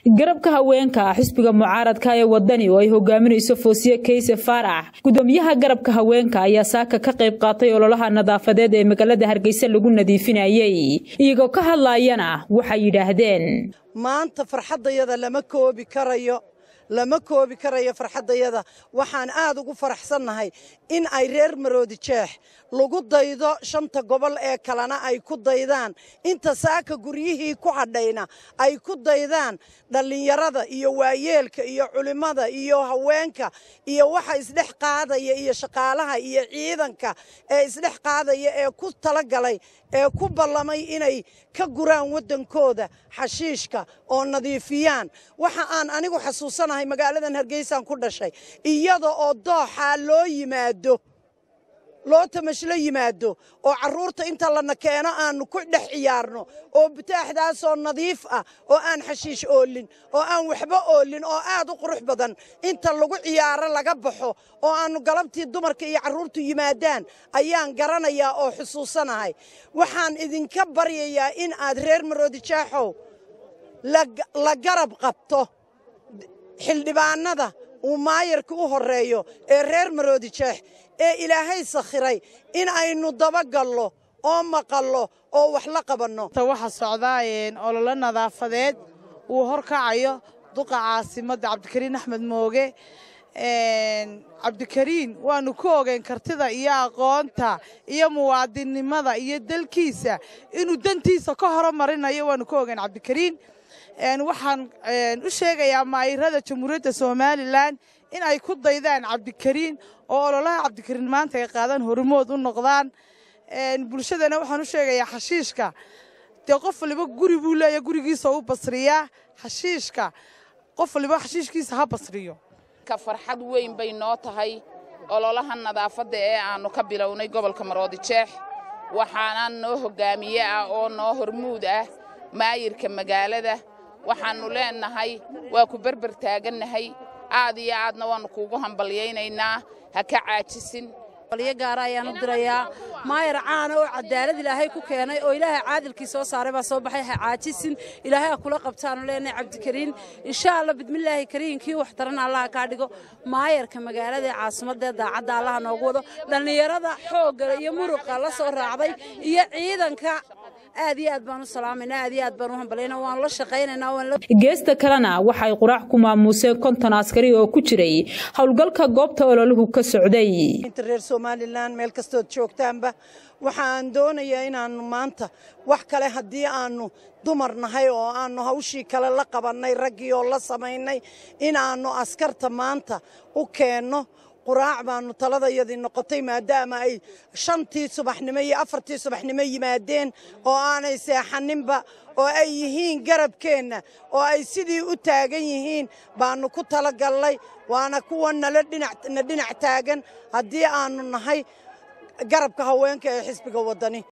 garabka haweenka xisbiga mucaaradka ee wadani oo ay hogaaminayso foosiye kayse faarax gudoomiyaha garabka haweenka ayaa saaka ka qayb qaatay ololaha nadaafadeed ee magaalada hargeysa lagu nadiifinayay iyagoo ka hadlaayana waxay yidhaahdeen maanta farxaddayada lama koobi karayo lama koobi karayo farxaddayada waxaan aad ugu faraxsannahay in ay reer maroodi jeex lagu daydo shanta gobol ee kalena ay ku daydaan inta saaka guryihii ku hadhayna ay ku daydaan dhallinyarada iyo waayeelka iyo culimmada iyo haweenka iyo waxa isdhex qaadaya iyo shaqaalaha iyo ciidanka ee isdhex qaadaya ee ku talagalay ee ku ballamay inay ka guraan waddankooda xashiishka oo nadiifiyaan waxa aan anigu xasuusanahay magaaladan hargeysaan ku dhashay iyada oo dooxaa loo yimaado loo tamashlo yimaado oo carruurta inta lana keeno aannu ku dhex ciyaarno oo butaaxdaasoo nadiif ah oo aan xashiish oolin oo aan waxba oolin oo aad u qurux badan inta lagu ciyaaro laga baxo oo aannu galabtii dumarka iyo carruurtu yimaadaan ayaan garanayaa oo xusuusanahay waxaan idinka baryayaa in aad reer maroodi jaaxow la garab qabto xildhibaannada uu maayarka u horreeyo ee reer maroodi jeex ee ilaahay sakhiray in aynu dabagallo oo maqallo oo wax la qabanno waxa socdaa ololo nadaafadeed uu horkacayo duqa caasimadda cabdikariin axmed mooge cabdikariin waannu ku ogeyn kartida iyo aqoonta iyo muwaadinnimada iyo dalkiisa inuu dantiisa ka horomarinayo waannu ku ogeyn cabdikariin waxaan u sheegayaa maayirada jamhuuriyadda somalilan in ay ku daydaan cabdikariin oo ololaha cabdikariin maanta ay qaadaan hormood u noqdaan bulshadana waxaan u sheegayaa xashiishka dee qof waliba guri buu leeya gurigiisa u basriyaa xashiishka qof waliba xashiishkiisa ha basriyo ka farxad weyn bay noo tahay ololaha nadaafadda ee aannu ka bilownay gobolka maroodi jeex waxaana noo hoggaamiye ah oo noo hormuud ah maayirka magaalada waxaannu leennahay waa ku berber taagannahay aad iyo aadna waannu kuugu hambalyaynaynaa ha ka caajisin balyo gaara ayaan u dirayaa maayar caana oo cadaalad ilaahay ku keenay oo ilaahay caadilkii soo saaray baa soo baxay ha caajisin ilaahay ha kula qabtaanu leenahay cabdikariin insha allah bidmillaahi kariinkii wax taran allaha kaa dhigo maayarka magaalada ee caasimaddaee daacadda allaha noogu wado dhallinyarada xoogga iyo muruqa la soo raacday iyo ciidanka aad iyo aad baan u salaamaynaa aad iyo aad baan u hambalayna waan la shaqaynaynaa waan la geesta kalena waxay quraac ku maamuuseen konton askari oo ku jiray howlgalka goobta ololuhu ka socday inta reer somalilan meel kastood joogtaanba waxaan doonayaa inaannu maanta wax kale haddii aannu dumar nahay oo aannu hawshii kale la qabannay raggii oo la samaynay inaannu askarta maanta u keenno quraac baannu taladayadii noqotay maadaama ay shantii subaxnimo iyo afartii subaxnimo yimaadeen oo aanay seexaninba oo ay yihiin garabkeenna oo ay sidii u taagan yihiin baannu ku talagallay waana kuwa nala na dhinac taagan haddii aannu nahay garabka haweenka ee xisbiga waddani